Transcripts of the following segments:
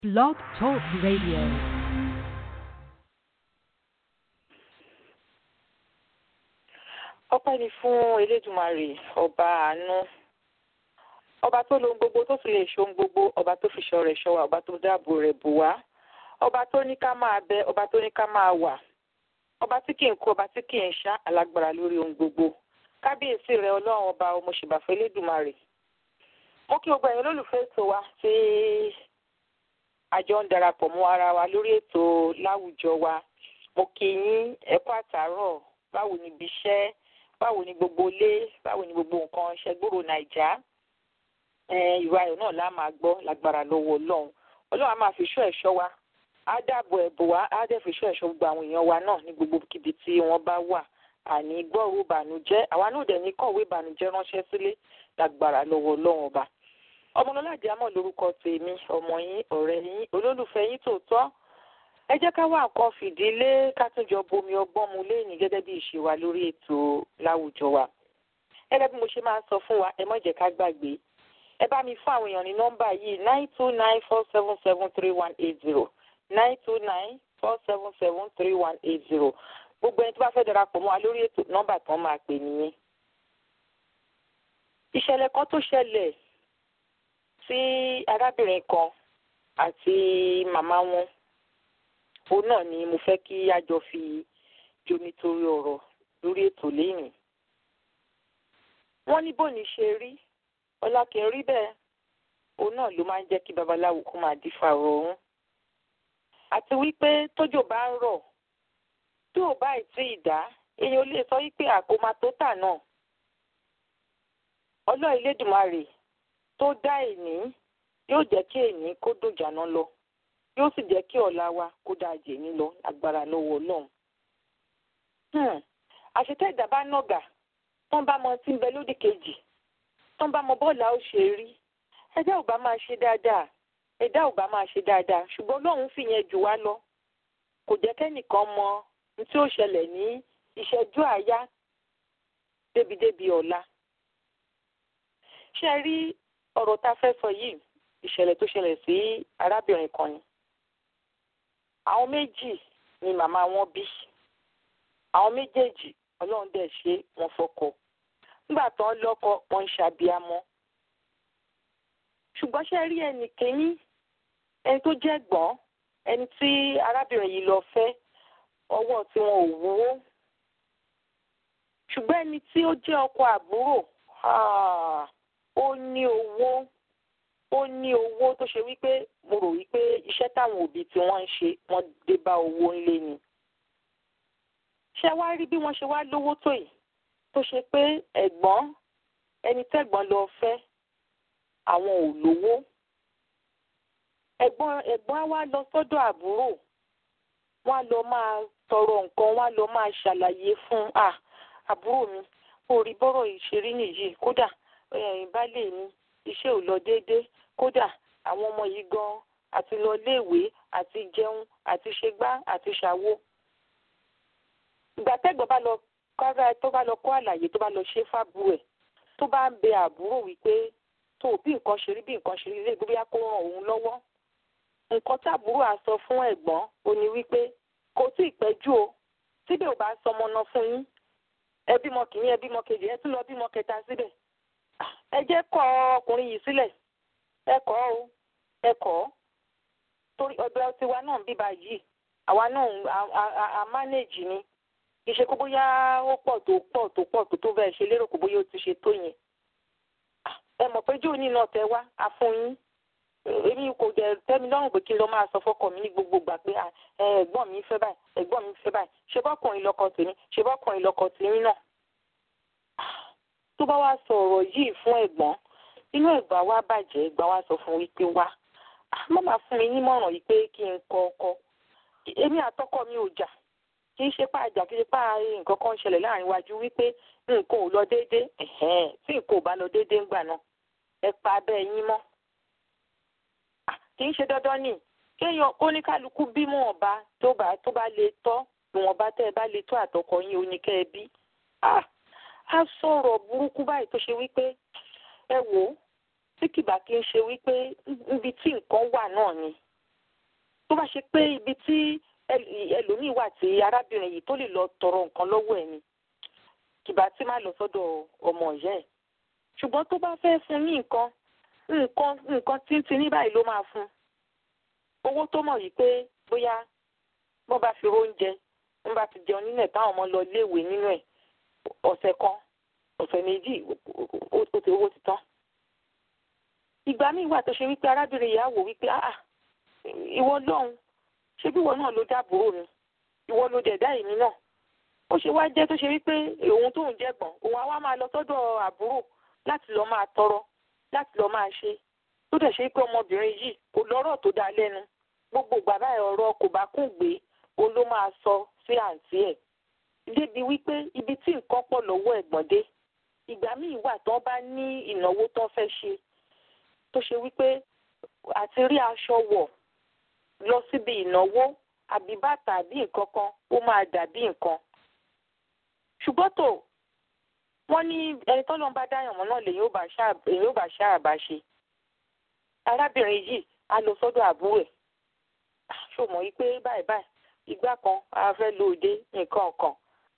Blog Talk Radio. ọpẹ́ ni fún elédùmarè ọba àánú ọba tó lo ohun gbogbo tó sì lè ṣe ohun gbogbo ọba tó fi ṣọ́ rẹ̀ ṣọ́ wa ọba tó dáàbò rẹ̀ bò wá ọba tó ní ká máa bẹ ọba tó ní ká máa wà ọba tí kì í kú ọba tí kì í ṣá alágbára lórí ohun gbogbo kábíyèsí rẹ̀ ọlọ́run ọba ọmọṣèbàfẹ́ elédùmarè mo kí gbogbo ẹ̀yin olólùfẹ́ ètò wa tí àjọ ń darapọ̀ mọ́ ara wa lórí ètò láwùjọ wa mo kí yín ẹ kú àtàárọ̀ báwo ni ibi iṣẹ́ báwo ni gbogbo ilé báwo ni gbogbo nǹkan ṣẹgbóró nàìjà ìwà ayọ̀ náà la máa gbọ́ lágbára lọ́wọ́ ọlọ́run ọlọ́run á máa fi ṣọ́ ẹ̀ṣọ́ wa á dáàbò ẹ̀bùn wa á dẹ̀ fi ṣọ́ ẹ̀ṣọ́ gbogbo àwọn èèyàn wa náà ní gbogbo kíbi tí wọ́n bá wà àní gbọ́rò ìbànújẹ́ àwa náà dẹ̀ ní kọ̀wé ìbànújẹ́ ránṣẹ́ sílé lágbára lọ́wọ́ ọlọ́run ọba ọmọlọ́lá àjàmọ̀ lórúkọ tèmi ọmọ yín ọ̀rẹ́ yín olólùfẹ́ yín tòótọ́ ẹ jẹ́ ká wá nǹkan fìdílé ká tún jọ bomi ọgbọ́n mu léèní gẹ́gẹ́ bí ìṣe wa lórí ètò láwùjọ wa gẹ́gẹ́ bí mo ṣe máa ń sọ fún wa ẹ má jẹ́ ká gbàgbé ẹ bá mi fún àwọn èèyàn ní nọ́mbà yìí nine two nine four seven seven three one eight zero nine two nine four seven seven three one eight zero gbogbo ẹni tó bá fẹ́ darapọ̀ mọ́ wa lórí ètò nọ́mbà tán máa pè nìyẹn. ìṣẹ̀lẹ̀ kan tó ṣẹlẹ̀ sí arábìnrin kan àti màmá wọn òun náà ni mo fẹ́ kí a jọ fi jomitoro ọ̀rọ̀ lórí ètò lẹ́yìn. wọ́n ní bóni ṣe rí ọlá kì í rí bẹ́ẹ̀ òun náà ló máa ń jẹ́ kí babaláwo kó máa dífà ọ̀run. àti wípé tójò bá ń rọ̀ tí ò bá ì tí ì dá èèyàn lè sọ wípé àkómá tó tà náà. ọlọ́ọ̀ Elédùmarè tó dá èní yóò jẹ́ kí èní kó dùn jàná lọ yóò sì jẹ́ kí ọ̀la wa kó dáa jè ní lọ agbára lọ́wọ́ ọlọ́run. àṣetẹ́ ìdá bá nàgà tó ń bá mọ tí ń bẹ lódì kejì tó ń bá mọ bọ́ọ̀lù ó ṣe rí ẹ̀dá ò bá máa ṣe dáadáa ẹ̀dá ò bá máa ṣe dáadáa ṣùgbọ́n ọlọ́run fi yẹn jù wá lọ kò jẹ́ kẹ́nìkan mọ ní tí ó ṣẹlẹ̀ ní ìṣẹ́jú àáyá débìdébì ọ̀la. ṣé ẹ rí ọ̀rọ̀ tá a fẹ́ sọ yìí ìṣẹ̀lẹ̀ tó ṣẹlẹ̀ sí arábìnrin kan ni àwọn méjì ni màmá wọn bí àwọn méjèèjì ọlọ́run dẹ̀ ṣe wọn fọkọ nígbà tó ń lọ́kọ wọn ń ṣàbíamọ́ ṣùgbọ́n ṣe rí ẹnì kínní ẹni tó jẹ́ gbọ́n ẹni tí arábìnrin yìí lọ fẹ́ ọwọ́ tí wọn ò wúwo ṣùgbọ́n ẹni tí ó jẹ́ ọkọ àbúrò ó ní owó ó ní owó tó ṣe wípé mo rò wípé iṣẹ́ táwọn òbí tí wọ́n ń ṣe wọ́n dé bá owó ńlé ni. ṣé wá rí bí wọ́n ṣe wá lówó tó yìí tó ṣe pé ẹ̀gbọ́n ẹni tẹ́gbọ́n lọ fẹ́ àwọn ò lówó. ẹ̀gbọ́n ẹ̀gbọ́n á wá lọ sọ́dọ̀ àbúrò wọ́n á lọ máa tọrọ nǹkan wọ́n á lọ máa ṣàlàyé fún àbúrò mi orí bọ́rọ̀ ìṣeré nìyí kódà baálé mi iṣẹ́ ò lọ déédéé kódà àwọn ọmọ yìí gan àti lọ léèwé àti jẹun àti ṣègbà àti ṣàwo. ìgbà tẹ́gbọ́n bá lọ kára tó bá lọ kọ́ àlàyé tó bá lọ ṣe fábù ẹ̀ tó bá ń bẹ àbúrò wípé tó bí nǹkan ṣe rí bí nǹkan ṣe rí lè gbé bóyá kó ràn òun lọ́wọ́. nǹkan táàbúrò á sọ fún ẹ̀gbọ́n ó ní wípé kò tí ì pẹ́jù o síbẹ̀ ò bá sọmọ náà fún yín ẹ bímọ kìíní ẹ bímọ kejì ẹ tún lọ bímọ kẹta síbẹ̀ ẹ jẹ́ kọ̀ ọkùnrin yìí sílẹ̀ ẹ kọ̀ o ẹ kọ̀ torí ọ̀dọ̀ tiwa náà ń bíbá yìí àwa náà a mánéèjì ni kì í ṣe kó bóyá ó pọ̀ tó pọ̀ tó pọ̀ tó tó bẹ́ẹ̀ ṣe lérò kó bóyá ó ti ṣe tó yẹn ẹ mọ̀ pé jóòní náà tẹ wá a fún yín èmi kò dẹ̀ tẹ́mi lọ́rùn pé kí n lọ máa sọ fọ́kọ mi ní gbogbo ìgbà pé ẹ̀gbọ́n mi fẹ́ báyìí ẹ̀gbọ́n mi fẹ́ báyìí ṣe bọ́kùnrin lọ́kọ tèmi ṣe bọ́kùnrin lọ́kọ tèmi náà tó bá wá sọ ọ̀rọ̀ yìí fún ẹ̀gbọ́n inú ẹ̀gbọ́n wa bàjẹ́ ẹ̀gbọ́n wa sọ fún wípé wá má máa fún mi nímọ̀ràn yìí pé kí n kọ ọkọ èmi àtọkọ mi ò jà kì í ṣe pa àjà kì í ṣe pa nǹkan kan ṣẹlẹ̀ láàrin wájú wípé nǹkan ò lọ déédéé tí nǹkan ò bá lọ déédéé ńgbà náà ẹ pa abẹ́ yín mọ́ kì í ṣe dandan ni kéèyàn oníkálukú bímọ ọba tó bá tó bá lè tọ́ ìwọ̀nba tẹ́ ẹ bá lè tó àtọkọ yín oníkẹ́ ẹ bí á sọ̀rọ̀ burúkú báyìí tó ṣe wípé ẹ wò ó tí kìbà kí n ṣe wípé níbi tí nǹkan wà náà ni tó bá ṣe pé ibi tí ẹlòmíì wà tí arábìnrin yìí tó lè lọ tọrọ nǹkan lọ́wọ́ ẹ̀ ni kìbá tí má lọ sọ́dọ̀ ọmọ ìyá ẹ̀ ṣùgbọ́n tó bá fẹ́ fún ní nǹkan nǹkan nǹkan tíntín ní báyìí ló máa fún owó tó mọ̀ yìí pé bóyá wọ́n bá fi róúnjẹ wọ́n bá ti jẹun nínú ẹ̀ táwọn ọmọ lọ léèwé nínú ẹ̀ ọ̀sẹ̀ kan ọ̀sẹ̀ méjì ó ti owó ti tán. ìgbà míì wà tó ṣe wípé arábìnrin yìí á wò wípé ah ìwọ lọ́hùn ṣé bí ìwọ náà ló dábòrò mi ìwọ ló dẹ̀ dá èmi náà ó ṣe wá jẹ́ tó ṣe wípé òun tóun jẹ̀gbọ́n òun á wá máa lọ sọ́dọ̀ àbúrò láti lọ́ọ́ máa tọrọ láti lọ́ọ́ máa ṣe tó dẹ̀ ṣe pé ọmọbìnrin yìí kò lọ́rọ̀ tó dá lẹ́nu gbogbo bàbá ẹ̀ ọ̀rọ̀ kò bá kún gbé òun ló máa sọ sí àǹtí ẹ̀ débi wípé ibi tí nǹkan pọ̀ lọ́wọ́ ẹ̀gbọ́n dé ìgbà míì wà tán bá ní ìnáwó tán fẹ́ ṣe tó ṣe wípé àti rí aṣọ wọ̀ lọ síbi ìnáwó àbí bàtà àbí nǹkan kan ó máa dàbí nǹkan ṣùgbọ́n tó wọ́n ní ẹni tó lọ́n bá dáyàn mọ́ náà lèyìn ó bá ṣáà bá ṣe arábìnrin yìí á lọ sọ́dọ̀ àbúrò ẹ̀ ṣó mọ̀ yìí pé báyìí báyìí ìgbà kan a fẹ́ lo òde nǹkan kan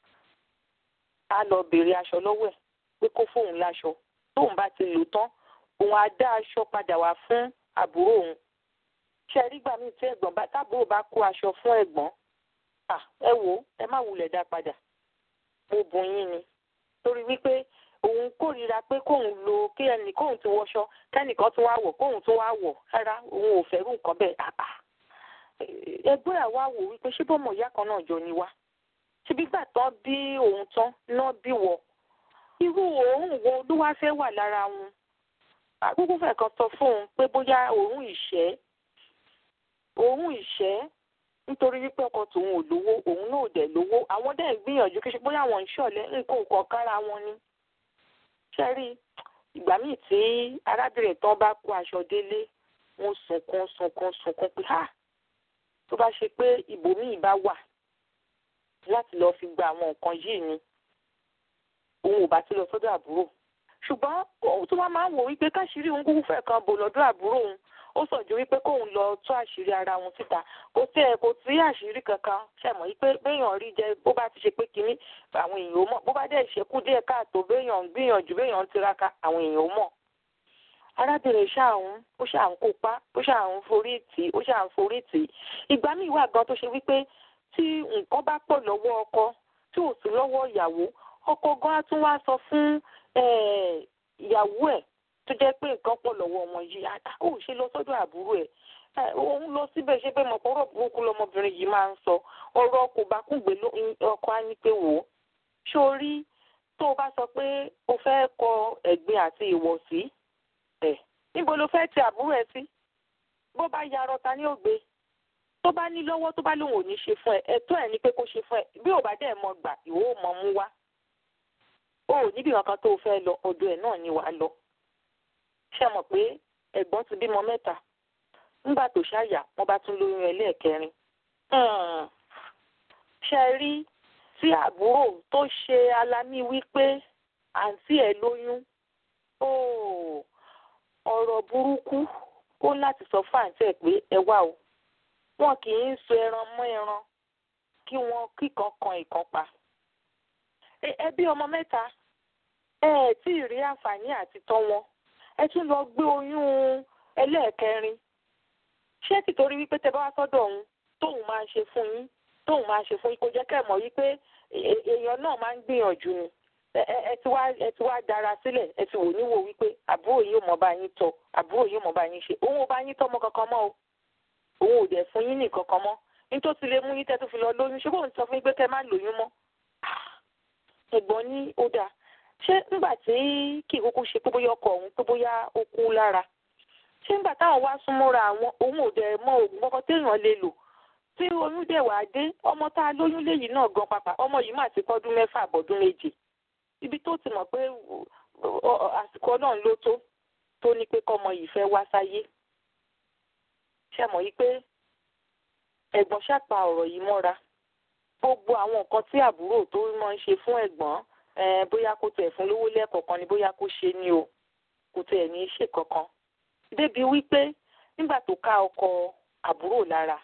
á lọ béèrè aṣọ lọ́wọ́ ẹ̀ pé kó fóun láṣọ tóun bá ti lò tán òun á dá aṣọ padà wá fún àbúrò òun ṣe rí gbà mí tí ẹ̀gbọ́n bá tábúrò bá kó aṣọ fún ẹ̀gbọ́n ẹ wò ó ẹ má wulẹ̀ dá padà mo bùn yín ni torí wípé òun kórìíra pé kóun lo kí ẹnì kóun ti wọṣọ kẹ́nìkan tó wá wọ̀ kóun tó wá wọ̀ rárá òun ò fẹ́rù nǹkan bẹ́ẹ̀ ẹgbẹ́ àwa wò wípé ṣé bọ́mọ ìyá kan náà jọ ni wá ṣebí gbà tán bí òun tán náà bí wọ irú òórùn wo ló wá fẹ́ wà lára wọn àkókò fẹ́ kan sọ fún un pé bóyá òórùn ìṣẹ́ òórùn ìṣẹ́ nítorí wípé ọkọ tòun ò lówó òun náà ò dẹ̀ lówó àwọn dẹ̀ ń gbìyànjú kí ṣe bóyá àwọn ń ṣọ̀lẹ́ nǹkan ò kàn kára wọn ni ṣẹ́rí ìgbà míì tí arábìnrin tán bá kó aṣọ délé wọn sunkún sunkún sunkún pé ha tó bá ṣe pé ibòmíì bá wà láti lọ́ọ́ fi gba àwọn nǹkan yìí ni òun ò bá ti lọ sọ́dọ̀ àbúrò ṣùgbọ́n òun tó wá máa ń wò wípé káṣírí òun kúkú fẹ́ kan bò lọ́dọ̀ àbúrò òun ó sàn ju wípé kóun lọ tú àṣírí ara wọn síta kò tí ẹ kò tí àṣírí kankan ṣàmọ̀ wípé béèyàn rí jẹ bó bá ti ṣe pé kínní àwọn èèyàn ó mọ̀ bó bá dẹ̀ ṣekú díẹ̀ káàtó béèyàn ń gbìyànjú béèyàn ń tiraka àwọn èèyàn ó mọ̀ arábìnrin ṣáàhún ó ṣáàhún kópa ó ṣáàhún forí tì ó ṣáàhún forí tì ìgbà míì wà gan tó ṣe wípé tí nǹkan bá pọ̀ lọ́wọ́ ọkọ tí ò sí lọ́wọ́ ìyàwó ọkọ gan á tún wá sọ fún ìyàwó ẹ̀ tó jẹ́ pé nǹkan pọ̀ lọ́wọ́ ọmọ yìí ó ṣe lọ sọ́dọ̀ àbúrò ẹ̀ òun lọ síbẹ̀ ṣe pé mọ̀pọ̀rọ̀ burúkú lọmọbìnrin yìí máa ń sọ ọ̀rọ̀ kò bá kúgbe ọkọ á ní pé wò ó sórí tó o bá sọ pé o fẹ́ kọ ẹ̀gbin àti ìwọ̀sí ẹ̀ níbo ló fẹ́ ti àbúrò ẹ sí bó bá yarọ ta ní ògbé tó bá ní lọ́wọ́ tó bá lóun ò ní ṣe fún ẹ ẹ̀tọ́ ẹ̀ ní pé kó ṣe fún ẹ bí ò bá dẹ̀ mọ gbà ìwọ ò mọ mú wá o ò níbi kankan tó o fẹ́ lọ ọ̀dọ̀ ẹ̀ náà ni wàá lọ ṣe mọ̀ pé ẹ̀gbọ́n ti bímọ mẹ́ta nígbà tó ṣàyà wọ́n bá tún lóyún ẹlẹ́ẹ̀kẹrin ṣe rí tí àbúrò tó ṣe alámì wípé àǹtí ẹ̀ lóyún ọ̀rọ̀ burúkú ó láti sọ fún àǹtí ẹ̀ pé ẹ wá o wọn kì í so ẹran mọ́ ẹran kí wọ́n kíkan kan ìkan pa ẹbí ọmọ mẹ́ta ẹ ẹ̀ tí ì rí àǹfààní àti tọ́ wọn ẹ tún lọ gbé oyún ẹlẹ́ẹ̀kẹrin ṣé tìtorí wípé tẹ bá wá sọ́dọ̀ òun tóun máa ń ṣe fún yín tóun máa ń ṣe fún yín kó jẹ́ kẹ́ mọ̀ wípé èèyàn náà máa ń gbìyànjú ni ẹ ti wá ẹ ti wá dára sílẹ̀ ẹ ti wò níwò wípé àbúrò yìí ò mọ̀ bá yín tọ́ àbúrò yìí ò mọ̀ bá yín ṣe òun ò bá yín tọ́mọ kankan mọ́ o òun ò dẹ̀ fún yín ní kankan mọ́ nítorí ti lè mú yín tẹ́ tó fi lọ lóyún ṣé bóun sọ fún yín pé kẹ́ má lóyún mọ́ ẹ̀gbọ́n ní ó dáa ṣé nígbà tí kì í kúkú ṣe pé bóyá ọkọ òun pé bóyá ó kú lára ṣé nígbà táwọn wá súnmọ́ra àwọn òun ò dẹ̀ mọ oògùn kankan téèyàn lè lò tí oyún dẹ̀ wá dé ọmọ tá a lóyún léyìí náà gan pàpà ọmọ yìí mà ti pọ́dún mẹ́fà àbọ̀dún méje ibi tó ti mọ̀ pé àsìkò náà ló tó tó ní pé kọ́mọ yìí fẹ́ wá sáyé ṣe mọ̀ yìí pé ẹ̀gbọ́n ṣàpà ọ̀rọ̀ yìí mọ́ra gbogbo àwọn nǹkan tí àbúrò tó máa ń ṣe fún ẹ̀gbọ́n bóyá kó tẹ̀ fún lówó lẹ́ẹ̀kọ̀ọ̀kan ni bóyá kó ṣe ni o kò tẹ̀ ní í ṣe kankan débi wípé nígbà tó ká ọkọ àbúrò lára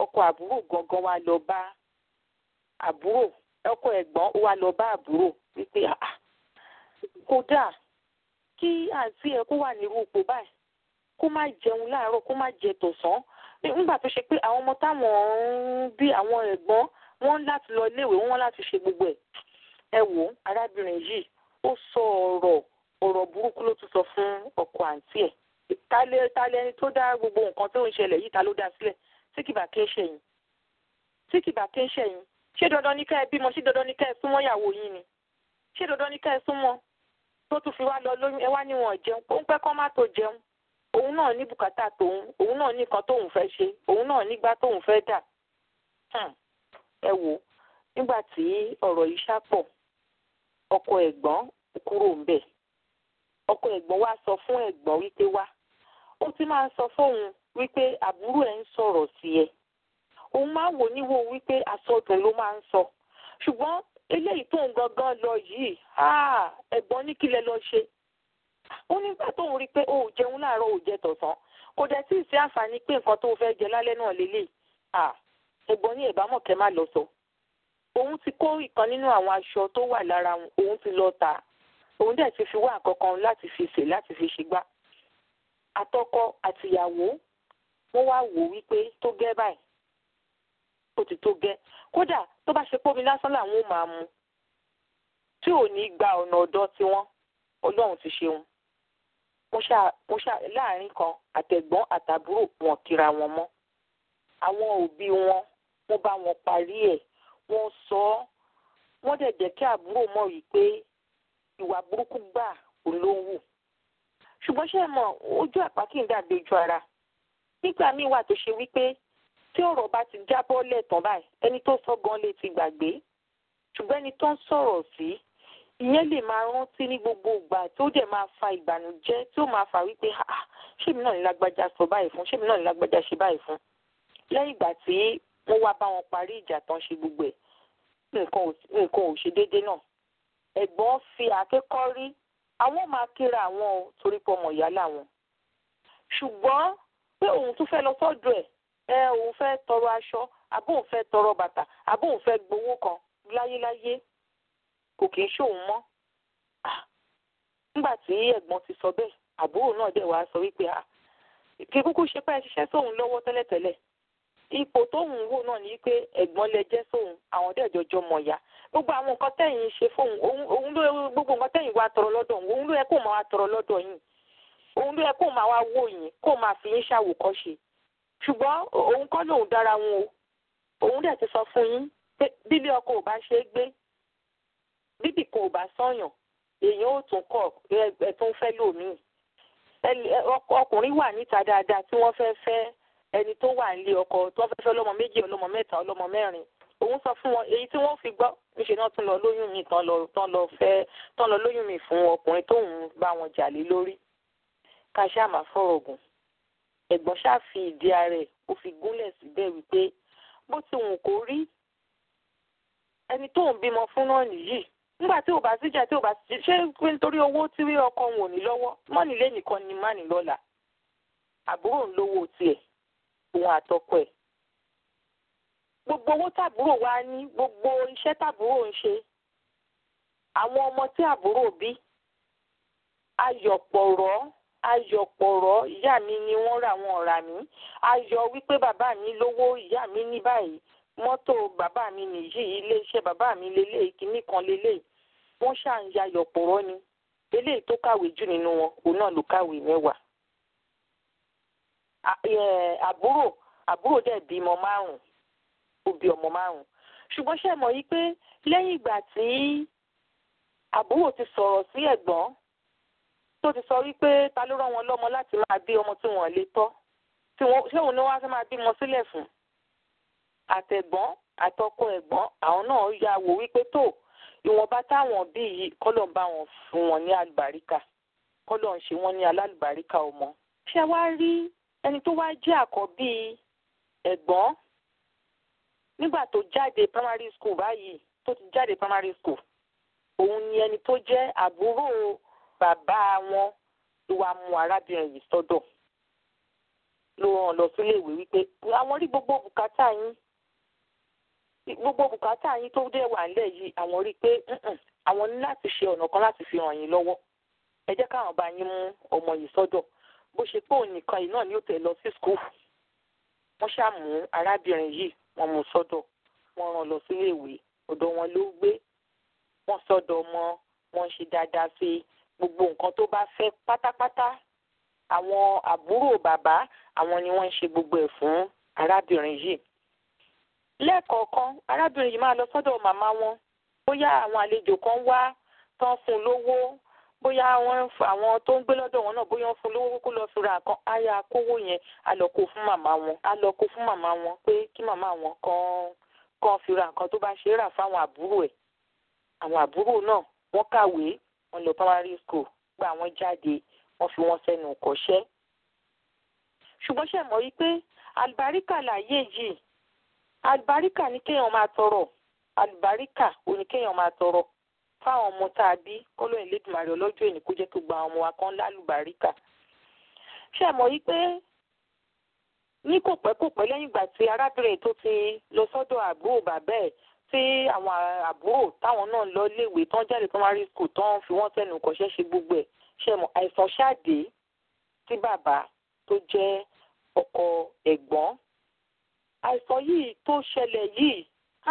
ọkọ àbúrò gangan wá lọ bá àbúrò ọkọ ẹ̀gbọ́n ó wá lọ bá àbúrò wípé kódà kí àǹtí ẹ kó wà nírú ipò báyìí kó má jẹun láàárọ̀ kó má jẹ tọ̀sán nígbà tó ṣe pé àwọn ọmọ táwọn ń bí àwọn ẹ̀gbọ́n wọ́n láti lọ iléèwé wọ́n láti ṣe gbogbo ẹ̀ ẹ wò arábìnrin yìí ó sọ ọ̀rọ̀ ọ̀rọ̀ burúkú ló tún sọ fún ọkọ àǹtí ẹ̀ talẹ talẹ ẹni tó dá gbogbo nǹkan tó ń ṣẹlẹ̀ yìí ta ló dá sílẹ̀ tí kìbà kí ń ṣẹ̀yìn tí kìbà kí ń ṣẹ̀yìn ṣé dandan ní ká ẹ bímọ ṣé dandan ní ká ẹ súnmọ́ ìyàwó yín ni ṣé dandan ní ká ẹ súnmọ́ tó tún fi wá lọ lóyún ẹ wá níwọ̀n jẹun ó ń pẹ́ kọ́ má tó jẹun òun náà ní bùkátà tòun òun náà ní nǹkan tóun fẹ́ ṣe òun náà nígbà tóun fẹ́ dà ẹ wò nígbà tí ọ̀rọ̀ yìí ṣàpọ̀ ọkọ ẹ̀gbọ́n kúrò ń bẹ̀ ọkọ ẹ̀gbọ́n wá sọ fún ẹ̀gbọ́n wípé wá ó ti máa ń sọ fóun wípé àbúrò ẹ̀ ń sọ̀rọ̀ sí ẹ òun máa ń wò níwò wípé àsọdùn ló máa ń sọ ṣùgbọ́n eléyìí tóun gangan lọ yìí ẹ̀gbọ́n ní kílẹ̀ lọ ṣe ó nígbà tóun rí i pé ó jẹun láàárọ̀ ò jẹ tọ̀sán kò dẹ̀ tí ì sí àǹfààní pé nǹkan tó fẹ́ jẹ lálẹ́ náà lélẹ̀ ẹ̀gbọ́n ní ìbámọ̀ kẹ́ má lọ sọ òun ti kó ìkan nínú àwọn aṣọ tó wà lára òun ti lọ tà òun dẹ̀ ti fi wá àkọ́kọ́ láti fi sè láti fi ṣègbà àtọkọ àtìyàwó wọ́n wá wò wípé tó gẹ́ báyìí ó ti tó gẹ́ kódà tó bá ṣe pómi lásán làwọn ò máa mu tí ò ní gba ọ̀nà ọ̀dọ́ tiwọn ọlọ́run ti ṣeun mo ṣá mo ṣá láàrin kan àtẹ̀gbọ́n àtàbúrò wọn kíra wọn mọ́ àwọn òbí wọn wọ́n bá wọn parí ẹ̀ wọ́n sọ ọ́ wọ́n dẹ̀ jẹ́ kí àbúrò mọ̀ wípé ìwà burúkú gbà olówó ṣùgbọ́n ṣe mọ̀ ojú àpá kì í dàbí ojú ara nígbà míì wà tó ṣe wípé tí ọ̀rọ̀ bá ti jábọ́ lẹ́ẹ̀tàn báyìí ẹni tó sọ gan lè ti gbàgbé ṣùgbọ́n ẹni tó ń sọ̀rọ̀ sí ìyẹn lè máa rántí ní gbogbo ìgbà tó dẹ̀ máa fa ìbànújẹ́ tí ó máa fà wípé ṣémi náà ní lágbájá sọ báyìí fún ṣémi náà ní lágbájá ṣe báyìí fún lẹ́yìn ìgbà tí wọ́n wá bá wọn parí ìjà tán ṣe gbogbo ẹ̀ nǹkan ò ṣe déédéé náà ẹ̀gbọ́n fi àkékọ́ rí àwọn máa kíra àwọn o torí pé ọmọ ìyá làwọn ṣùgbọ́n pé òun tún fẹ́ lọ sọ́dọ̀ ẹ̀ ẹ òun fẹ́ tọrọ aṣọ àbó òun fẹ́ tọrọ bàtà àbó òun fẹ́ gbowó kan láyéláyé kò kì í ṣòun mọ́ nígbà tí ẹ̀gbọ́n ti sọ bẹ́ẹ̀ àbúrò náà dẹ̀ wá sọ wípé kí kúkú ṣe pé ẹ ṣiṣẹ́ sóun lọ́wọ́ tẹ́lẹ̀tẹ́lẹ̀ ipò tóun wò náà ní pé ẹ̀gbọ́n lẹ jẹ́ sóun àwọn dẹ̀ jọjọ mọ̀ ya gbogbo àwọn nǹkan tẹ̀yìn ṣe fóun òun ló gbogbo nǹkan tẹ̀yìn wá tọrọ lọ́dọ̀ òun òun ló yẹ kó máa wá tọrọ lọ́dọ̀ yín òun ló yẹ kó máa wá wò yín kó máa fi yín ṣàwòkọ́ṣe ṣùgbọ́n òun kọ́ lòun dára wọn o òun dẹ̀ ti sọ fún yín pé bíbí ọkọ ò bá ṣe é gbé bíbí kan ò bá sọ̀yàn èèyàn ò tún kọ̀ ẹ̀ tó ń fẹ́ lòmíì ọkùnrin wà níta dáadáa tí wọ́n fẹ́ fẹ́ ẹni tó wà nílé ọkọ tó fẹ́ fẹ́ ọlọ́mọ méjì ọlọ́mọ mẹ́ta ọlọ́mọ mẹ́rin òun sọ fún wọn èyí tí wọ́n fi gbọ́ níṣẹ́ náà tún lọ lóyún mi tán lọ tán lọ fẹ́ tán lọ lóyún mi fún ọkùnrin tóun bá wọn jà lé lórí ká ṣáà máa fọ̀rọ̀ gùn ẹ̀gbọ́n ṣáà fi ìdí ara ẹ̀ ó fi gúnlẹ̀ síbẹ̀ wípé bó ti wù kó rí ẹni tóun bímọ fún náà nìyí nígbà tí ò bá síjà tí ò bá sí ṣé pé nítorí owó tí ọkọ wọn ò ní lọ́wọ́ mọ́nìlé nìkan ni má ní lọ́la àbúrò ń lówó tiẹ̀ òun àtọkọ ẹ̀ gbogbo owó tàbúrò wa ní gbogbo iṣẹ́ tàbúrò ń ṣe àwọn ọmọ tí àbúrò bí ayọ̀pọ̀rọ̀ ayọ̀pọ̀rọ̀ ìyá mi ni wọ́n rà wọn rà mí ayọ̀ wípé bàbá mi lówó ìyá mi ní báyìí mọ́tò bàbá mi nìyí iléeṣẹ́ bàbá mi lélẹ́yìí kínní kan lélẹ́yìí wọ́n ṣáà ń ya ayọ̀pọ̀rọ̀ ni eléyìí tó kàwé jù nínú wọn òun náà ló kàwé mẹ́wàá àbúrò àbúrò dẹ̀ bímọ márùn-ún ó bí ọmọ márùn-ún ṣùgbọ́n ṣe mọ̀ yí pé lẹ́yìn ìgbà tí àbúrò ti sọ̀rọ̀ sí ẹ̀gbọ́n tó ti sọ wípé ta ló rán wọn lọ́mọ láti máa bí ọmọ tí wọ́n lè tọ́ tí wọ́n ṣé òun ni wọ́n á fẹ́ máa bímọ sílẹ̀ fún àtẹ̀gbọ́n àtọkọ ẹ̀gbọ́n àwọn náà ya wò wípé tó ìwọ̀nba táwọn bí yìí kọ́lọ̀ ń bá wọn fún wọn ní àlùbáríkà kọ́lọ̀ ń ṣe wọ́n ní alálùbáríkà ọmọ ṣé wá rí ẹni tó wá jẹ́ àkọ́bí ẹ̀gbọ́n nígbà tó jáde primary school báyìí tó ti jáde primary school òun ni ẹni tó jẹ́ àbúrò bàbá wọn tó wá mú arábìnrin yìí sọ́dọ̀ ló ràn lọ sílé ìwé wípé àwọn rí gbogbo bùkátà yín gbogbo bùkátà yín tó dé wà nílẹ̀ yìí àwọn rí i pé àwọn ní láti ṣe ọ̀nà kan láti fi ràn yín lọ́wọ́ ẹ jẹ́ káwọn bá yín mú ọmọ yìí sọ́dọ̀ bó ṣe pé òun nìkan yìí náà ni ó tẹ̀ lọ sí skul wọ́n ṣàmú arábìnrin yìí wọ́n mú sọ́dọ̀ wọ́n rán lọ sílé ìwé ọ̀dọ̀ wọn ló gbé wọ́n sọ́dọ̀ ọmọ wọ́n ṣe dáadáa sí gbogbo nǹkan tó bá fẹ́ pátápátá àwọn àbúrò bàbá àwọn ni wọ́n ń ṣe gbogbo ẹ̀ fún arábìnrin yìí lẹ́ẹ̀kọ̀ọ̀kan arábìnrin yìí máa lọ sọ́dọ̀ màmá wọn bóyá àwọn àlejò kan wá tán fún un lówó bóyá àwọn tó ń gbé lọ́dọ̀ wọn náà bóyá wọ́n fún un lówó kó lọ́ọ́ fi ra nǹkan á yá kówó yẹn á lọ kó fún màmá wọn á lọ kó fún màmá wọn pé kí màmá wọn kàn kàn fi ra nǹkan tó bá ṣe é rà fáwọn àbúrò ẹ̀ àwọn àbúrò náà wọ́n kàwé wọ́n lọ primary school gba àwọn jáde wọ́n fi wọ́n sẹ́nu kọ́ṣẹ́ ṣùgbọ́n ṣe mọ̀ wípé àlùbáríkà láyé yìí àlùbáríkà ní kéèyàn máa tọrọ àlùbáríkà ò ní kéèyàn máa tọrọ fáwọn ọmọ tá a bí kọ́lọ́ ìlédùmarè ọlọ́jọ́ èní kó jẹ́ kó gba àwọn ọmọ wa kan lálùbáríkà ṣe mọ̀ wípé ní kò pẹ́ kò pẹ́ lẹ́yìn ìgbà tí arábìnrin tó ti lọ sọ́dọ̀ àbúrò bàbá ẹ̀ tí àwọn àbúrò táwọn náà lọ léèwé tán jáde primary school tán fi wọ́n sẹ́nu kọ́ṣẹ́ ṣe gbogbo ẹ̀ ṣe mọ̀ àìsàn ṣáàdé tí bàbá tó jẹ́ ọkọ ẹ̀gbọ́n àìsàn yìí tó ṣẹlẹ̀ yìí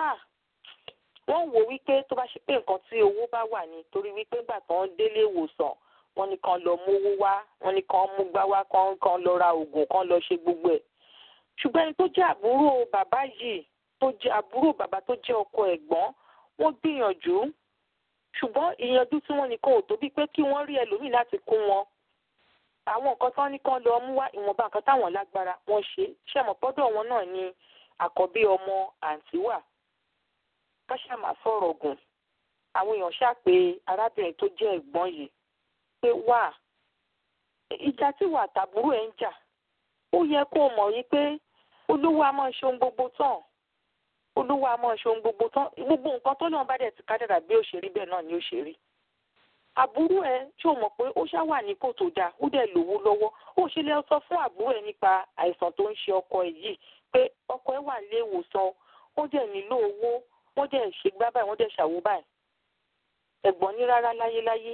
wọ́n wò wípé tó bá ṣe pé nǹkan tí owó bá wà ní torí wípé nígbà tó ń délé ìwòsàn wọ́n ní kan lọ mówó wá wọ́n ní kan mú gbá wá kan kan lọ ra oògùn kan lọ ṣe gbogbo ẹ̀ ṣùgbọ́n ẹni tó jẹ́ àbúrò bàbá yìí tó jẹ́ àbúrò bàbá tó jẹ́ ọkọ ẹ̀gbọ́n wọ́n gbìyànjú ṣùgbọ́n ìyànjú tí wọ́n nìkan ò tó bíi pé kí wọ́n rí ẹlòmíì láti kún wọn àwọn nǹkan tán ní kán lọ mú wá ìwọ̀nba nǹkan táwọn lágbára wọ́n ṣe ṣẹ̀mọ̀ pọ́dọ̀ wọn náà ni àkọ́bí ọmọ àǹtí wà ká ṣáà máa sọ̀rọ̀ gùn àwọn èèyàn ṣàpè arábìnrin tó jẹ́ ẹ̀gbọ́n yìí pé wà ìjà tí wà tàbúrò ẹ̀ ń jà ó yẹ kó o mọ̀ yí pé olówó a máa ṣe ohun gbogbo tán olówó a máa ṣe ohun gbogbo tán gbogbo nǹkan tó náà bá dẹ̀ ti kádàrà bí ó ṣe rí bẹ́ẹ̀ náà ni ó ṣe rí àbúrò ẹ ṣé o mọ̀ pé ó ṣá wà ní kò tó dáa ó dẹ̀ lówó lọ́wọ́ ó ṣe lè sọ fún àbúrò ẹ nípa àìsàn tó ń ṣe ọkọ ẹ yìí pé ọkọ ẹ wà nílé ìwòsàn ó dẹ̀ nílò owó wọ́n dẹ̀ ṣe gbá báyìí wọ́n dẹ̀ ṣàwó báyìí ẹ̀gbọ́n ní rárá láyéláyé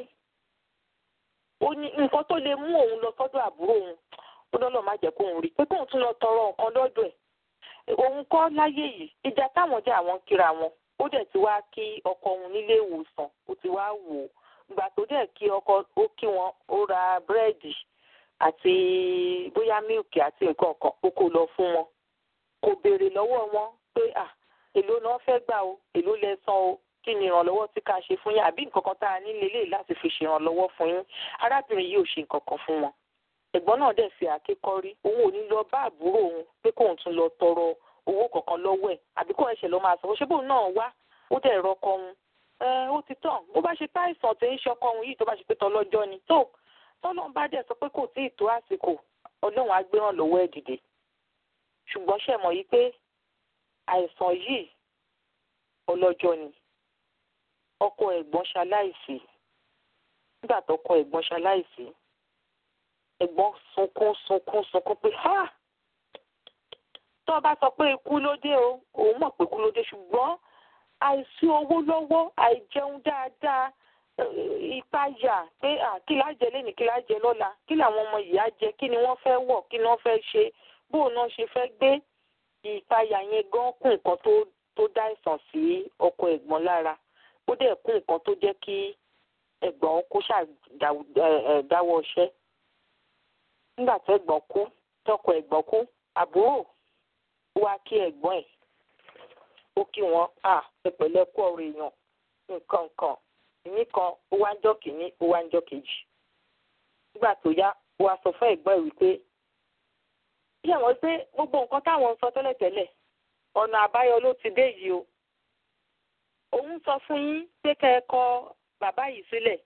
ó ní nǹkan tó lè mú òun lọ sọ́dọ̀ àbúrò òun ó lọ́lọ́ má jẹ́ kóun rí pé kóun tún lọ tọrọ nǹkan lọ́dọ̀ ẹ̀ òun kọ́ láyé yìí ìjà táwọn jẹ́ àwọn kíra wọn ó dẹ̀ ti wá kí ọkọ òun nílé ìwòsàn ó ti wá wò ó ìgbà tó dẹ̀ kí ọkọ ó kí wọn ó ra búrẹ́dì àti bóyá mílìkì àti nǹkan kan ó kó lọ fún wọn kò béèrè lọ́wọ́ wọn pé à èló náà fẹ́ gbà o èló lẹ san o kí ni ìrànlọ́wọ́ tí ká ṣe fún yín àbí nǹkan kan tá a nílé lè láti fi ṣèrànlọ́wọ́ fún yín arábìnrin yìí ò ṣe nǹkan kan fún wọn ẹ̀gbọ́n náà dẹ̀ fi àkékọ́rí òun ò ní lọ bá àbúrò òun pé kóun tún lọ tọrọ owó kankan lọ́wọ́ ẹ̀ àbí kóun ẹ̀ṣẹ̀ lọ máa sọ ṣé bóun náà wá ó dẹ̀ rọkọ òun ẹ ó ti tàn bó bá ṣe táìsàn tí ń ṣọkọ òun yìí tó bá ṣe pé tọlọ́jọ́ ni tó tọ́lọ́run bá dẹ̀ sọ pé kò tí ì tó àsìkò ọlọ́run á gbé ràn lọ́wọ́ ẹ̀ dìde ṣùgbọ́n ṣe mọ̀ yìí pé àìsàn yìí ọlọ́jọ́ ni ọkọ ẹ̀gbọ́n ṣaláìsí nígbà tọkọ ẹ̀gbọ́n ṣaláìsí ẹ̀gbọ́n sunkún sunkún sunkún pé ha tó o bá sọ pé ikú ló dé o òun mọ̀ pé ikú ló dé ṣùgbọ́n àìsí owó lọ́wọ́ àìjẹun dáadáa ìpayà pé kí la jẹ lẹ́nìí kí la jẹ lọ́la kí làwọn ọmọ yìí á jẹ kí ni wọ́n fẹ́ wọ̀ kí ni wọ́n fẹ́ ṣe bóun náà ṣe fẹ́ gbé ìpayà yẹn gan kún nǹkan tó tó dá ìsàn sí ọkọ ẹ̀gbọ́n lára ó dẹ̀ kún nǹkan tó jẹ́ kí ẹ̀gbọ́n kó ṣàdáwọ́ iṣẹ́ nígbà tí ẹ̀gbọ́n kú tọkọ ẹ̀gbọ́n kú àbúrò wá kí ẹ̀gbọ́n ẹ̀ ó kí wọn à pẹpẹlẹ kú ọ̀rọ̀ èèyàn nǹkan nǹkan ìní kan ó wá ń jọ́ kìíní ó wá ń jọ́ kejì nígbà tó yá ó wá sọ fún ẹ̀gbọ́n ẹ̀ wípé bí àwọn pé gbogbo nǹkan táwọn ń sọ tẹ́lẹ̀tẹ́lẹ̀ ọ̀nà àbáyọ ló ti dé yìí o òun sọ fún yín pé kẹ́ ẹ kọ bàbá yìí sílẹ̀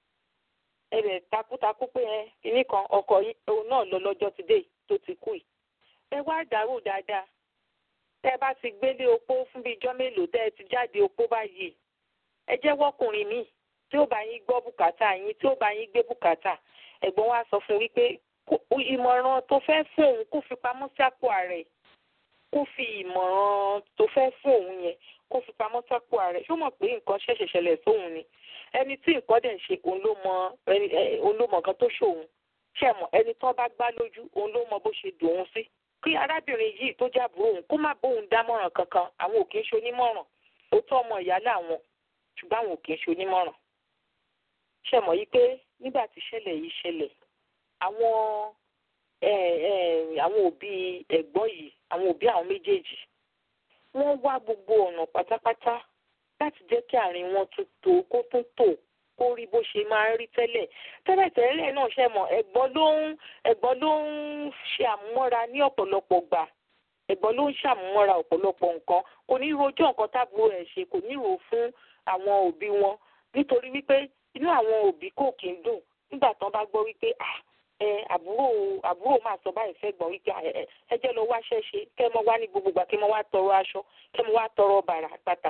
ẹ bẹ̀ takuntakun pé ẹ kìíní kan ọkọ yín òun náà lọ lọ́jọ́ ti dé tó ti kú yìí ẹ wá dàrú dáadáa tẹ́ ẹ bá ti gbélé opó fún bíi ijọ́ mélòó tẹ́ ẹ ti jáde opó báyìí ẹ jẹ́ wọ́kùnrin míì tí ó bá yín gbọ́ bùkátà yín tí ó bá yín gbé bùkátà ẹ̀gbọ́n wa sọ fún wípé ìmọ̀ràn tó fẹ́ fún òun kó fi pamọ́ sí àpò ààrẹ kó fi ìmọ̀ràn tó fẹ́ fún òun yẹn kó fi pamọ́ sápò ààrẹ ṣó mọ̀ pé nǹkan ṣẹ̀ṣẹ̀ ṣẹlẹ̀ sóhun ni ẹni tí nǹkan dẹ̀ ń ṣe òun ló mọ òun ló mọ nǹkan tó ṣòun ṣe mọ̀ ẹni tó bá gbá lójú òun ló mọ bó ṣe dùn òun sí kí arábìnrin yìí tó jábùrò òun kó má bóun dámọ̀ràn kankan àwọn ò kì í ṣe onímọ̀ràn ó tọ́ ọmọ ìyá láwọn ṣùgbọ́n àwọn ò kì í ṣe onímọ̀ràn ṣe mọ̀ yí pé nígbà tí ṣẹlẹ̀ yìí ṣẹlẹ̀ àwọn àwọn òbí ẹ̀gbọ́n yìí àwọn òbí àwọn méjèèjì wọ́n wá gbogbo ọ̀nà pátápátá láti jẹ́ kí àárín wọn tún tó kó tún tò kó rí bó ṣe máa ń rí tẹ́lẹ̀ tẹ́lẹ̀tẹ́lẹ̀ náà ṣe mọ̀ ẹ̀gbọ́n ló ń ẹ̀gbọ́n ló ń ṣe àmúmọ́ra ní ọ̀pọ̀lọpọ̀ gbà ẹ̀gbọ́n ló ń ṣàmúmọ́ra ọ̀pọ̀lọpọ̀ nǹkan kò ní rojọ́ nǹkan tábùrò ẹ̀ ṣe kò ní rò fún àwọn òbí wọn nítorí wípé inú àwọn òbí kò kí ń dùn nígbà tán bá gbọ́ wípé ah ẹ àbúrò àbúrò máa sọ báyìí fẹ́ gbọ́n wípé ẹ jẹ́ lọ wáṣẹ́ ṣe kẹ́ mọ wá ní gbogbo gbà kẹ́ mọ wá tọrọ aṣọ kẹ́ mọ wá tọrọ bàrà bàtà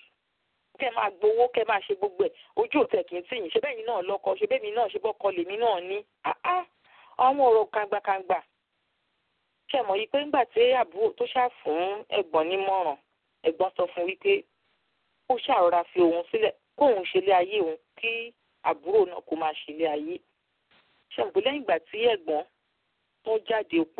kẹ́ máa gbowó kẹ́ máa ṣe gbogbo ẹ̀ ojú òtẹ̀ kì í tì yín ṣe bẹ́ẹ̀ yín náà lọ́kọ ṣe bẹ́ẹ̀ mi náà ṣe bọ́kọ lèmi náà ní àwọn ọ̀rọ̀ kangbakangba ṣe mọ̀ yìí pé ńgbà tí àbúrò tó ṣáà fún ẹ̀gbọ́n nímọ̀ràn ẹ̀gbọ́n sọ fún wípé ó ṣàrọ̀ra fi òun sílẹ̀ kóun ṣe lé ayé òun kí àbúrò náà kó máa ṣe lé ayé ṣàǹgbó lẹ́yìn ìgbà tí ẹ̀gbọ́n tó jáde opó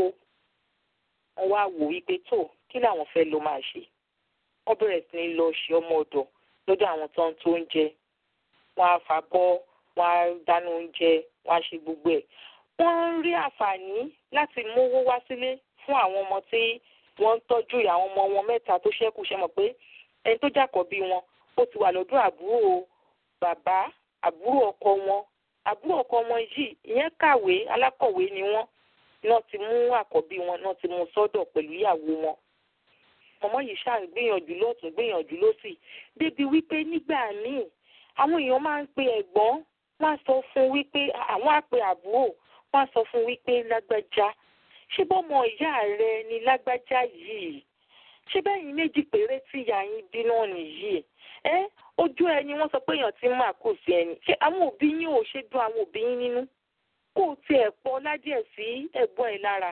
wọ́n wá wò wípé tó kí làwọn fẹ́ lọ máa ṣe wọ́n bẹ̀rẹ̀ sí ní lọ ṣe ọmọ ọ̀dọ̀ lọ́dọ̀ àwọn tó ń tó oúnjẹ wọ́n á fà bọ́ wọ́n á dáná oúnjẹ wọ́n á ṣe gbogbo ẹ̀ wọ́n ń rí àǹfààní láti mówó wá sílé fún àwọn ọmọ tí wọ́n ń tọ́jú àwọn ọmọ wọn mẹ́ta tó ṣẹ́kù ṣe mọ̀ pé ẹni tó jàkọ́bí wọn ó ti wà lọ́dọ̀ àbúrò bàbá àbúrò ọkọ wọn àbúrò ọkọ wọn yìí ìyẹn kàwé alákọ̀wé ni wọ́n náà ti mú àkọ́bí wọn náà ti mú sọ́dọ̀ pẹ̀lú ìyàwó wọn ọmọ yìí ṣáà ń gbìyànjú lọ́tún gbìyànjú lọ́sì débi wípé nígbà míì àwọn èèyàn máa ń pe ẹ̀gbọ́n wọ́n á sọ fún wípé àwọn á pe àbúrò wọ́n á sọ fún wípé lágbájá ṣé bọ́mọ ìyá rẹ ni lágbájá yìí ṣé bẹ́yìn méjì péré tí ìyá yín bí náà nìyí ẹ ojú ẹni wọ́n sọ pé èèyàn ti máa kò sí ẹni ṣé àwọn òbí yín ò ṣe dùn àwọn òbí yín nínú kó o tiẹ̀ pọ̀ ládìẹ̀ sí ẹ̀gbọ́n ẹ̀ lára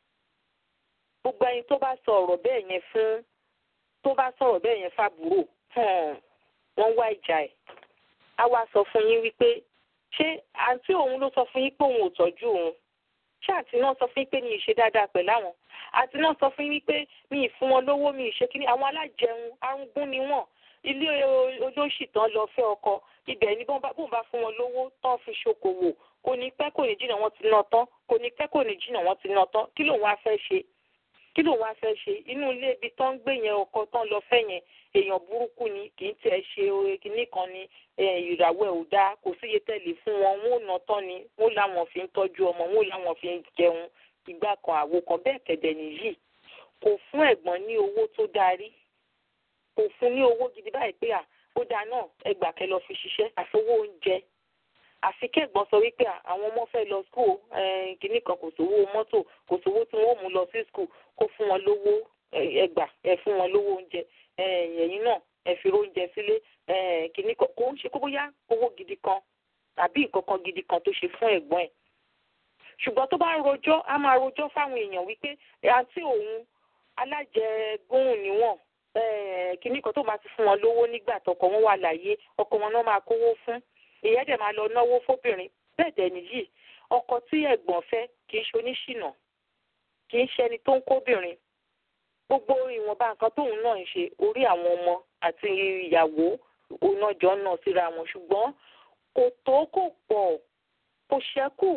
gbogbo ẹni tó bá sọ ọ̀rọ̀ bẹ́ẹ̀ yẹn fún tó bá sọ̀rọ̀ bẹ́ẹ̀ yẹn fàbúrò wọ́n wá ìjà ẹ̀ á wá sọ fún yín wípé ṣé àǹtí òun ló sọ fún yín pé òun ò tọ́jú òun ṣé àǹtí náà sọ fún yín pé mi ì ṣe dáadáa pẹ̀lú àwọn àǹtí náà sọ fún yín wípé mi ì fún wọn lówó mi ì ṣe kíní àwọn alájẹun arúgbún ni wọ́n ilé olóṣì tán lọ fẹ́ ọkọ ibẹ̀ ni bóun bá fún wọn lówó tán fi ṣokòwò kò ní pẹ́ kò ní jìnnà wọ́n ti ná tán kò ní pẹ́ kò ní jìnnà wọ́n ti ná tán kí lòun wá fẹ́ ṣe kí ló wá fẹ́ ṣe inú ilé ibi tó ń gbé yẹn ọkọ tán lọ fẹ́ yẹn èèyàn burúkú ni kì í tiẹ̀ ṣe kinní kan ni ìràwọ̀ ẹ̀ ò dáa kò síye tẹ̀lé fún wọn wọn ò ná tán ni wọn làwọn fi ń tọ́jú ọmọ wọn làwọn fi ń jẹun ìgbà kan àwo kan bẹ́ẹ̀ kẹ̀dẹ̀ nìyí kò fún ẹ̀gbọ́n ní owó tó darí kò fún ní owó gidi báyìí pé à ó dáa náà ẹgbàá kẹ lọ fi ṣiṣẹ́ àfowó oúnjẹ àfi kẹ́gbọ́n sọ wípé àwọn ọmọ fẹ́ lọ skul kínní kan kò sówó mọ́tò kò sówó tí wọ́n mú lọ sí skul kó fún wọn lówó ẹgbà ẹ fún wọn lówó oúnjẹ ẹ̀yìn náà ẹ fi oúnjẹ sílé kínní kan kò ń ṣe kó bóyá owó gidi kan tàbí nǹkan kan gidi kan tó ṣe fún ẹ̀gbọ́n ẹ̀ ṣùgbọ́n tó bá ń rojọ́ á máa rojọ́ fáwọn èèyàn wípé àǹtí òun alájẹgúnhùn níwọ̀n kínní kan tó máa ti fún wọn lówó nígbà tọkọ wọn wà láyé ọkọ wọn náà máa kówó fún ìyẹn dẹ̀ máa lọ náwó fóbìnrin bẹ́ẹ̀ dẹ̀ nìyí ọkọ tí ẹ̀gbọ́n fẹ́ kì í ṣe oníṣìnà kì í ṣe ẹni tó ń kóbìnrin gbogbo ìwọ̀nba nǹkan tóun náà ń ṣe orí àwọn ọmọ àti ìyàwó onájọ́ náà síra wọn ṣùgbọ́n kò tó kò pọ̀ kò ṣẹ́kù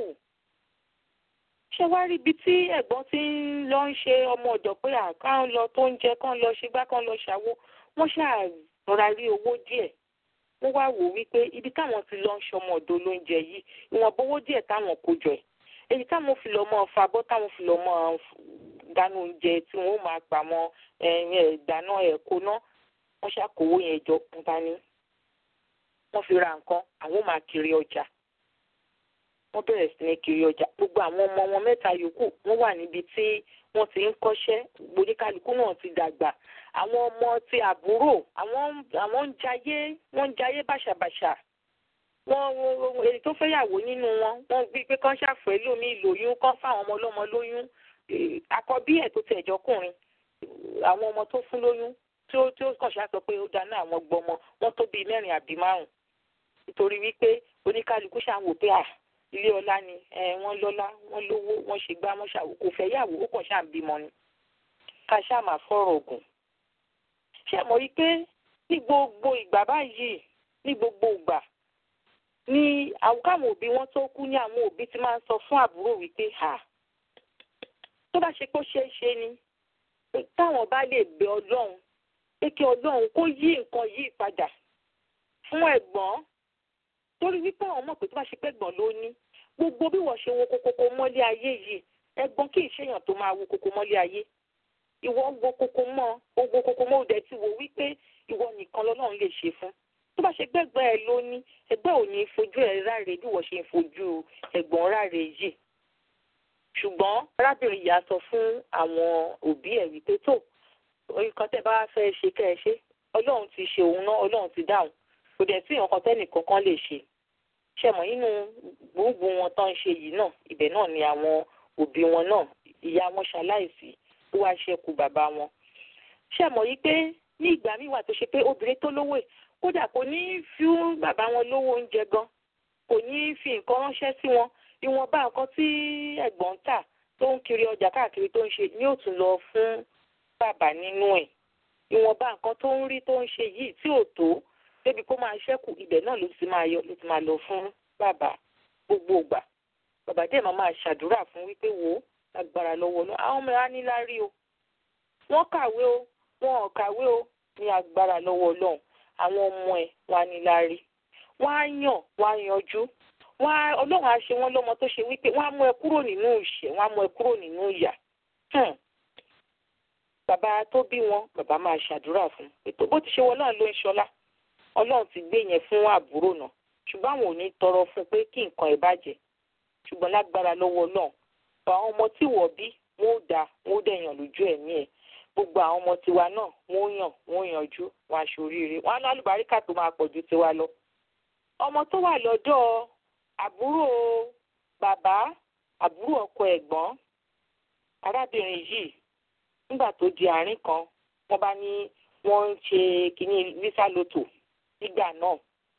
ṣé wá rí ibi tí ẹ̀gbọ́n ti ń lọ ń ṣe ọmọ ọ̀dọ̀ pé àkáń lọ tó ń jẹ kán lọ ṣe gbá kán lọ ṣàwó wọ́n ṣàrọra rí owó díẹ̀ wọ́n wá wò wípé ibi táwọn ti lọ ń ṣọmọ ọ̀dọ̀ lóúnjẹ yìí ìwọ̀n bówó díẹ̀ táwọn kó jọ ẹ̀ èyí táwọn fi lọ mọ́ fabọ́ táwọn fi lọ mọ́ dáná oúnjẹ tí wọ́n máa pa mọ́ dáná ẹ̀kọ́ náà wọ́n ṣàkówó yẹn jọ nípa ní wọ́n fi ra nǹkan àwọn máa kiri ọjà wọ́n bẹ̀rẹ̀ sí ní kiri ọjà gbogbo àwọn ọmọ wọn mẹ́ta yòókù wọ́n wà níbi tí wọ́n ti ń kọ́ṣẹ́ gbòdìkálukú náà ti dàgbà àwọn ọmọ ti àbúrò àwọn àwọn ń jayé wọ́n ń jayé bàṣàbàṣà wọ́n èyí tó fẹ́yàwó nínú wọn wọ́n gbé pé kán ṣàfẹ́ lómi lóyún kán fáwọn ọmọ ọlọ́mọ lóyún àkọ́bí ẹ̀ tó tẹ̀ jọkùnrin àwọn ọmọ tó fún lóyún tí ó tí ó kàn ṣáà sọ pé ó dáná àwọn gbọmọ wọn tó bíi mẹ́rin àbí márùn nítorí wípé oníkálukú ṣáà ń wò pé à ilé ọlá ni wọ́n lọ́lá wọ́n lówó wọ́n ṣe gbá wọ́n ṣàwò kò fẹ́ yàwó ó kàn ṣáà ń bímọ ni ká ṣáà máa fọ̀rọ̀ ògùn ṣé mọ̀ wípé ní gbogbo ìgbà báyìí ní gbogbo ìgbà ni àwọn káwọn òbí wọn tó kú ní àwọn òbí ti máa ń sọ fún àbúrò wípé ha tó bá ṣe pé ó ṣeé ṣe ni táwọn bá lè bẹ ọlọ́run pé kí ọlọ́run kó yí nǹkan yìí padà fún ẹ̀gbọ́n torí wípé àwọn mọ̀ pé tó bá ṣe pé ẹ̀gbọ́n ló ní gbogbo bí wọ́n ṣe wo kokoko mọ́lé ayé yìí ẹ̀gbọ́n kì í ṣèyàn tó máa wo koko mọ́lé ayé ìwọ ń wo koko mọ́ o wo koko mọ́ o dẹ̀ ti wò wípé ìwọ nìkan lọ́lọ́run lè ṣe fún tó bá ṣe gbẹ́gbẹ́ ẹ ló ní ẹgbẹ́ ò ní fojú ẹ ráre bí wọ́n ṣe ń fojú ẹ̀gbọ́n ráre yìí ṣùgbọ́n arábìnrin yìí á sọ fún àwọn òbí ẹ̀ wípé tó nǹkan tẹ́ bá fẹ́ ṣe kẹ́ ẹ ṣe ọlọ́run ti ṣe òun náà ọlọ́run ti dáhùn kò dẹ̀ sí nǹkan tẹ́nìkan kan lè ṣe ṣẹ̀mọ̀ nínú gbogbo wọn tán ń ṣe yìí náà ibẹ̀ náà ni àwọn òbí wọn náà ìyá wọn ṣaláìsí ó wá ṣẹ́kù bàbá wọn ṣẹ̀mọ̀ yìí pé ní ìgbà míì wà tó ṣe pé obìnrin tó lówó ẹ̀ kódà kò ní fi bàbá wọn lówó oúnjẹ gan kò ní fi nǹkan ránṣẹ́ sí wọn ìwọ̀nba nǹkan tí ẹ̀gbọ́n ń tà tó ń kiri ọjà káàkiri tó ń ṣe ní ó tún lọ fún bàbá nínú ẹ̀ ìwọ̀nba nǹkan tó ń rí tó ń ṣe yìí tí ò tó débi kó máa ṣẹ́kù ibẹ̀ náà ló ti máa yọ ló ti máa lọ fún bàbá gbogbo ìgbà bàbá dẹ̀ máa máa ṣàdúrà fún wípé wò ó lágbára lọ́wọ́ lọ àwọn ọmọ ẹ̀ á ní lárí o wọ́n kàwé o wọn ò kàwé o ní agbára lọ́wọ́ ọlọ́run àwọn ọmọ ẹ̀ wọ́n á ní lárí wọ́n á yàn wọ́n á yanjú wọ́n á ọlọ́run á ṣe wọ́n lọ́mọ tó ṣe wípé wọ́n á mú ẹ kúrò nínú ìṣẹ́ wọ́n á mú ẹ kúrò nínú ìyà bàbá tó bí wọn bàbá máa ṣàdúrà fún ètò bó ti ṣe wọ náà ló ń ṣọlá ọlọ́run ti gbé yẹn fún àbúrò náà ṣùgbọ́n àwọn ò ní tọrọ fún pé kí nǹkan ẹ̀ bàjẹ́ ṣùgbọ́n lágbára lọ́wọ́ náà àwọn ọmọ tí wọ́n bí wọ́n ó dáa wọ́n ó dẹ̀yàn lójú ẹ̀mí ẹ̀ gbogbo àwọn ọmọ tiwa náà wọ́n ó yàn wọ́n ó yanjú wọn aṣoríire wọn á ní àlùbáríkà tó máa pọ̀ ju tiwa lọ. ọmọ tó wà lọ́dọ̀ àbúrò bàbá àbúrò ọkọ ẹ̀gbọ́n arábìnrin yìí nígbà tó di àárín kan wọ́n bá ní wọ́n ń ṣe kínní visa lotto nígbà náà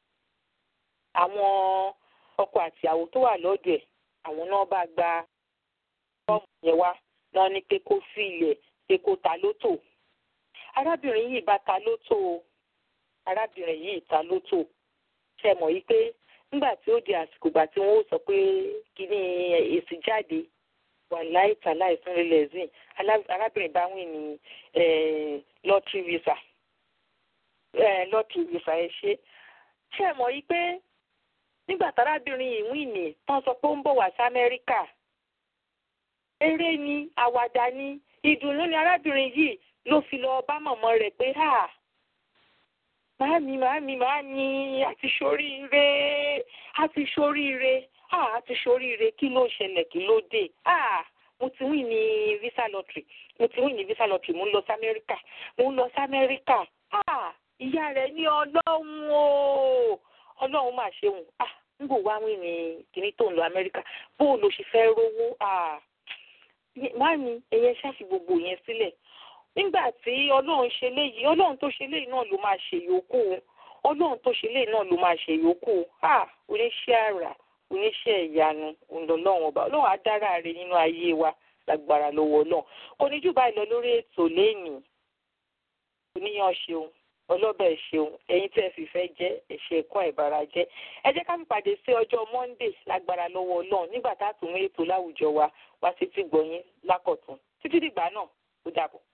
àwọn ọkọ àtìyàwó tó wà lọ́dọ̀ ẹ̀ àwọn náà bá gba fọ́ọ̀mù yẹn wá náà ní pé kó fi ilẹ̀ pé kó ta lótò arábìnrin yìí bá ta lótò arábìnrin yìí ta lótò ṣe mọ̀ yìí pé nígbà tí ó di àsìkò ìgbà tí wọ́n sọ pé kínní èsì jáde wà láì tà láì fún relẹ̀zìn arábìnrin bá wìn ní lọ́tírì visa lọ́tírì visa ẹ ṣe ṣe mọ̀ yìí pé nígbà tárábìnrin yìí wìn ní tán sọ pé ó ń bọ̀ wá sí amẹ́ríkà eré ni àwàdà ni ìdùnnú ni arábìnrin yìí ló fi lọ bá mọ̀mọ́ rẹ̀ pé ha màámi màámi màámi àti ṣoríire àti ṣoríire ah àti ṣoríire kí ló ṣẹlẹ̀ kí ló dé ah mo ti win ní visa lottery mo ti win ní visa lottery mo ń lọ sí amẹ́ríkà mo ń lọ sí amẹ́ríkà ah ìyá rẹ̀ ní ọlọ́run o ọlọ́run mà ṣeun ah n kò wá win ní kíní tó ń lọ amẹ́ríkà bó o lọ ṣe fẹ́ rówó ah máàmí ẹ̀yẹ ṣáàfì gbogbo yẹn sílẹ̀ nígbà tí ọlọ́run ṣe léyìí ọlọ́run tó ṣe léyìí náà ló máa ṣe yòókù ọlọ́run tó ṣe léyìí náà ló máa ṣe yòókù ah oníṣẹ́ àrà oníṣẹ́ ìyanu ńlọlọ́run ọba ọlọ́run á dára rẹ̀ nínú ayé wa lágbára lọ́wọ́ ọlọ́run kò ní jù báyìí lọ lórí ètò lẹ́yìn oníyan ṣeun ọlọ́bẹ̀ ṣeun ẹ̀yin tẹ́ ẹ fìfẹ́ jẹ́ ẹ̀ṣẹ̀ ẹ̀kọ́ ìbára jẹ́ ẹ jẹ́ ká fìpàdé sí ọjọ́ monday lágbára lọ́wọ́ ọlọ́run nígbà tá a tún mú ètò láwùjọ wa wá sí tí gbọ̀yìn lákọ̀tún títí dìgbà náà ó dàbọ̀.